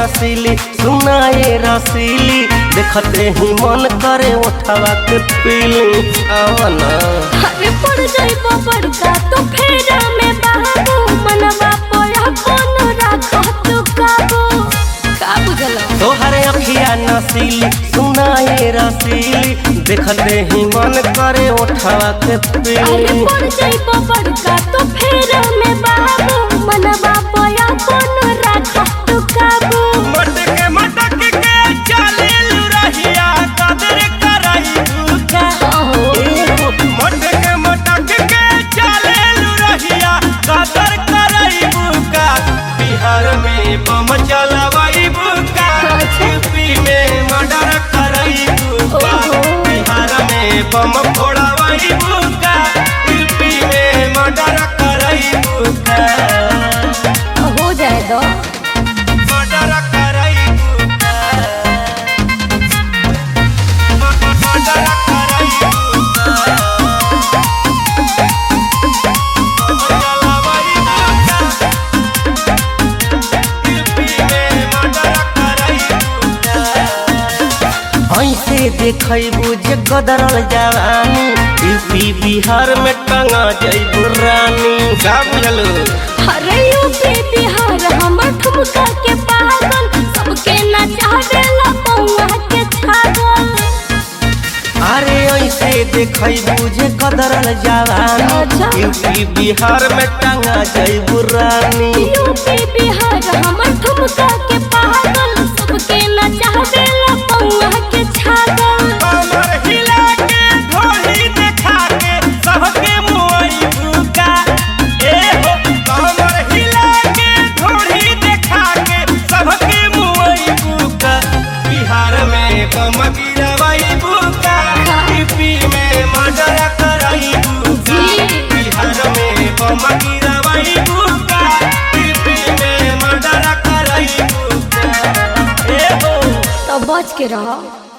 नसीली सुनाए रसीली देखते ही मन करे उठावा के पीली आवना अरे पड़ जाइबो बड़का तो फेरा में बाबू मनवा पोया कोनो राखा तू काबू का बुझल तोहरे अखिया नसीली सुनाए रसीली देखते ही मन करे उठावा के अरे पीली पड़ जाइबो बड़का तो फेरा में बाबू मनवा पोया कोनो राखा तू काबू मटके मटके के चले रहिया कदर करई भूखा मटके मटके के चले रहिया कदर करई भूखा बिहार में बम चलवई भूखा यूपी में मर्डर करई भूखा बिहार में बम फोड़वई भूखा यूपी में मर्डर करई भूखा हो जाए दो मर्डर करई भूखा मर्डर करई भूखा चलवई भूखा यूपी में मर्डर करई भूखा ऐसे देखबू जे गदरल जवानी यूपी बिहार में टंगा जैबू रानी का बुझलू अरे यूपी बिहार हमर ठुमका के पागल सबके नचावेला पौआ के छागल अरे ऐसे देखबू जे गदरल जवानी अच्छा। यूपी बिहार में टंगा जैबू रानी यूपी बिहार हमर ठुमका के पागल सबके नचावेला पौआ के छागल कमर हिला के ढोली देखा के सबके मुई भूका ए हो कमर हिला के ढोली देखा के सबके मुई भूका बिहार में कम गिरवई भूका यूपी में मर्डर करई भूका जी। बिहार में कम गिरवई भूका यूपी में मर्डर करई भूका ए हो तो बच के रहो